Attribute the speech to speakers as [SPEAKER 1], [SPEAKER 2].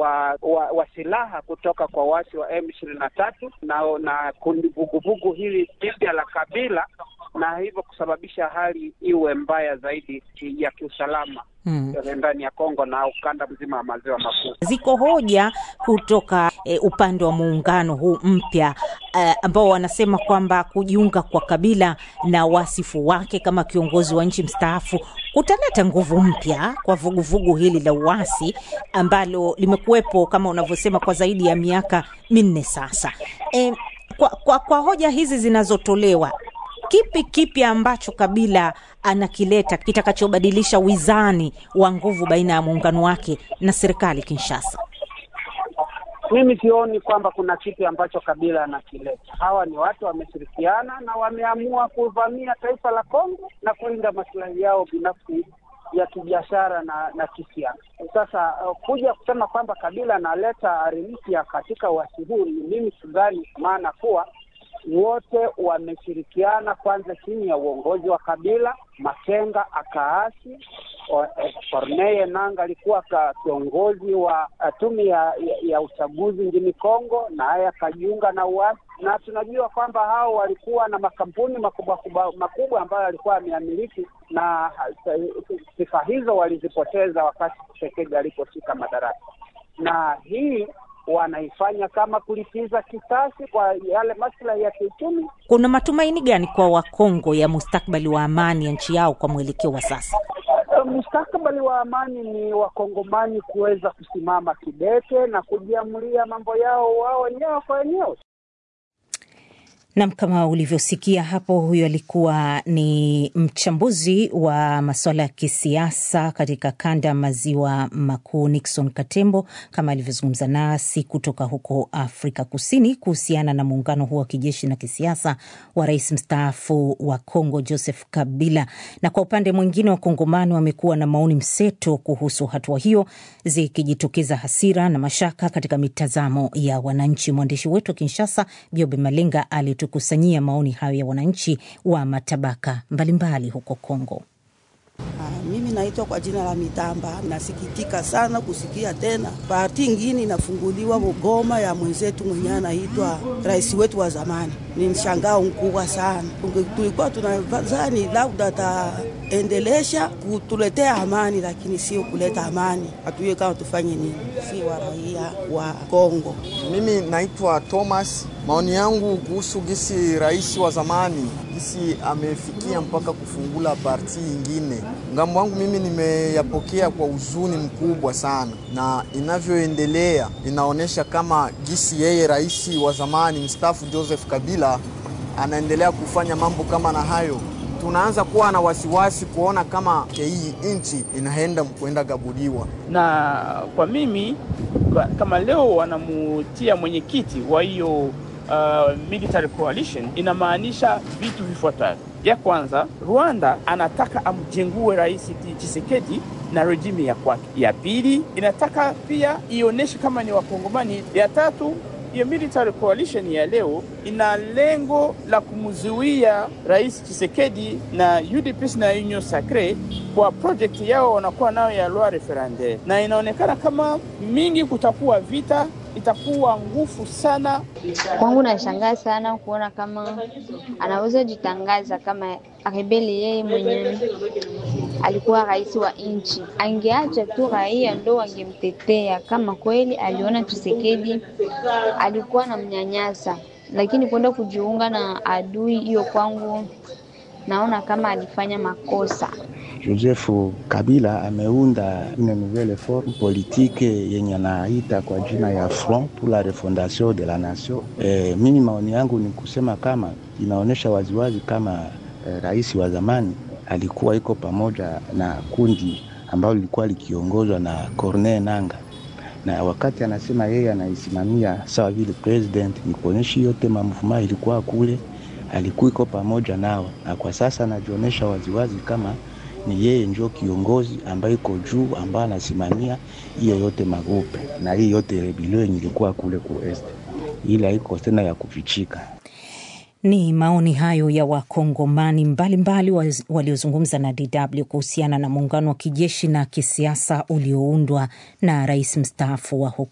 [SPEAKER 1] wa, wa, wa silaha kutoka kwa wasi wa M ishirini na tatu na na kundi vuguvugu hili jipya la Kabila na hivyo kusababisha hali iwe mbaya zaidi ya kiusalama
[SPEAKER 2] Hmm.
[SPEAKER 1] ndani ya Kongo na ukanda mzima wa maziwa makuu.
[SPEAKER 2] Ziko hoja kutoka e, upande wa muungano huu mpya e, ambao wanasema kwamba kujiunga kwa Kabila na wasifu wake kama kiongozi wa nchi mstaafu kutaleta nguvu mpya kwa vuguvugu hili la uasi ambalo limekuwepo kama unavyosema kwa zaidi ya miaka minne sasa. E, kwa, kwa, kwa hoja hizi zinazotolewa kipi kipi ambacho Kabila anakileta kitakachobadilisha wizani wa nguvu baina ya muungano wake na serikali Kinshasa?
[SPEAKER 1] Mimi sioni kwamba kuna kitu ambacho Kabila anakileta. Hawa ni watu wameshirikiana na wameamua kuvamia taifa la Kongo na kulinda maslahi yao binafsi ya kibiashara na na kisiasa. Sasa uh, kuja kusema kwamba Kabila analeta ari mpya katika uasi huu, mimi sidhani, maana kuwa wote wameshirikiana kwanza chini ya uongozi wa Kabila. Makenga akaasi, Corneille Nangaa alikuwa kiongozi wa tume ya, ya, ya uchaguzi nchini Kongo, naye akajiunga na uasi, na tunajua kwamba hao walikuwa na makampuni makubwa makubwa ambayo alikuwa ameamiliki, na sifa hizo walizipoteza wakati Tshisekedi aliposhika madaraka, na hii wanaifanya kama kulipiza kisasi kwa yale maslahi ya kiuchumi.
[SPEAKER 2] Kuna matumaini gani kwa Wakongo ya mustakbali wa amani ya nchi yao kwa mwelekeo wa sasa?
[SPEAKER 1] Mustakabali wa amani ni wakongomani kuweza kusimama kidete na kujiamulia mambo yao wao wenyewe kwa wenyewe.
[SPEAKER 2] Nam, kama ulivyosikia hapo, huyo alikuwa ni mchambuzi wa masuala ya kisiasa katika kanda ya maziwa makuu, Nixon Katembo, kama alivyozungumza nasi kutoka huko Afrika Kusini kuhusiana na muungano huo wa kijeshi na kisiasa wa rais mstaafu wa Kongo Joseph Kabila. Na kwa upande mwingine, wakongomani wamekuwa na maoni mseto kuhusu hatua hiyo, zikijitokeza hasira na mashaka katika mitazamo ya wananchi. Mwandishi wetu wa Kinshasa, Biobe Malenga, ali tukusanyia maoni hayo ya wananchi wa matabaka mbalimbali huko Kongo.
[SPEAKER 3] Ah, mimi naitwa kwa jina la Mitamba. Nasikitika sana kusikia tena parti ingine inafunguliwa Goma ya mwenzetu mwenyewe anaitwa rais wetu wa zamani. Ni mshangao mkubwa sana. Tulikuwa tunadhani labda ataendelesha kutuletea amani, lakini sio kuleta amani. Hatujue kama tufanye nini, si wa raia wa Kongo.
[SPEAKER 4] Mimi naitwa Thomas. Maoni yangu kuhusu gisi rais wa zamani gisi amefikia mpaka kufungula parti ingine, ngambo wangu mimi nimeyapokea kwa huzuni mkubwa sana, na inavyoendelea inaonyesha kama gisi yeye rais wa zamani mstaafu Joseph Kabila anaendelea kufanya mambo kama na hayo, tunaanza kuwa na wasiwasi kuona kama hii nchi inaenda kwenda gabuliwa.
[SPEAKER 5] Na kwa mimi kama leo wanamutia mwenyekiti wa hiyo Uh, military coalition inamaanisha vitu vifuatavyo. Ya kwanza, Rwanda anataka amjengue rais Tshisekedi na regime ya kwake. Ya pili, inataka pia ionyeshe kama ni Wakongomani. Ya tatu, hiyo military coalition ya leo ina lengo la kumzuia rais Tshisekedi na UDPS na Union Sacre kwa project yao wanakuwa nayo ya loi referendaire, na inaonekana kama mingi kutakuwa vita itakuwa nguvu sana.
[SPEAKER 6] Kwangu nashangaa sana kuona kama anaweza jitangaza kama rebeli. Yeye mwenyewe alikuwa rais wa nchi, angeacha tu raia ndo wangemtetea. Kama kweli aliona Tshisekedi alikuwa na mnyanyasa, lakini kwenda kujiunga na adui, hiyo kwangu naona kama alifanya makosa.
[SPEAKER 7] Joseph Kabila ameunda une nouvelle forme politique yenye anaita kwa jina ya Front pour la refondation de la nation. E, mimi maoni yangu ni kusema kama inaonyesha waziwazi kama e, rais wa zamani alikuwa iko pamoja na kundi ambalo lilikuwa likiongozwa na Corneille Nangaa, na wakati anasema yeye anaisimamia sawa vile president, ni kuonyesha yote mamuvuma ilikuwa kule, alikuwa iko pamoja nao, na kwa sasa anajionyesha waziwazi kama ni yeye ndio kiongozi ambaye iko juu ambaye anasimamia hiyo yote magrupe na hii yote rebelio yenye ilikuwa kule ku est, ila iko tena ya kufichika.
[SPEAKER 2] Ni maoni hayo ya wakongomani mbalimbali waliozungumza na DW kuhusiana na muungano wa kijeshi na kisiasa ulioundwa na rais mstaafu wa huko